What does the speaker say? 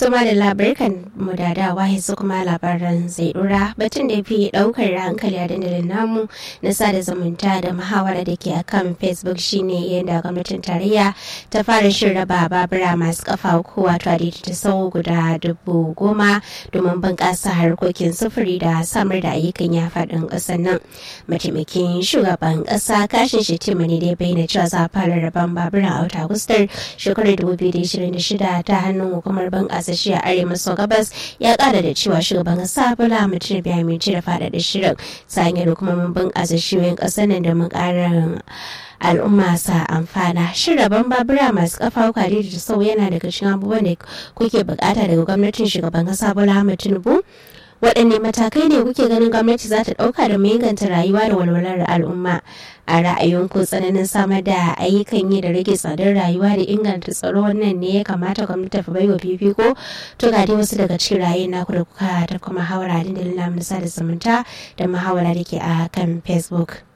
Tuma da labarkan mu da dawa yanzu kuma labaran zai dura batun da fi daukar hankali a dandalin namu na sada zumunta da muhawara da ke akan Facebook shine yadda gwamnatin tarayya ta fara shirin raba babura masu kafa uku wato ta sau guda dubu goma domin bunƙasa harkokin sufuri da samar da ayyukan ya faɗin ƙasar nan. Mataimakin shugaban ƙasa kashin Shetima ne dai bayyana cewa za a fara raban babura a wata Agustar shekarar 2026 ta hannun hukumar bunƙasa kasashe a arewa maso gabas ya kara da cewa shugaban kasa bola mutum bai amince da faɗaɗa shirin ta hanyar hukumomin bunƙasa shiyoyin ƙasar nan da ƙarin al'umma sa amfana shin rabon babura masu kafa kwari da sau yana daga cikin abubuwan da kuke bukata daga gwamnatin shugaban kasa bola tinubu waɗanne matakai ne kuke ganin gwamnati za ta ɗauka da inganta rayuwa da walwalar al'umma a ra'ayinku tsananin samar da ayyukan yi da rage tsadar rayuwa da inganta tsaro wannan ne ya kamata gwamnati ta baiwa fifiko to ga dai wasu daga cikin rayuwar naku da kuka ta kuma hawara dandalin namu na sada zumunta da muhawara da ke a kan facebook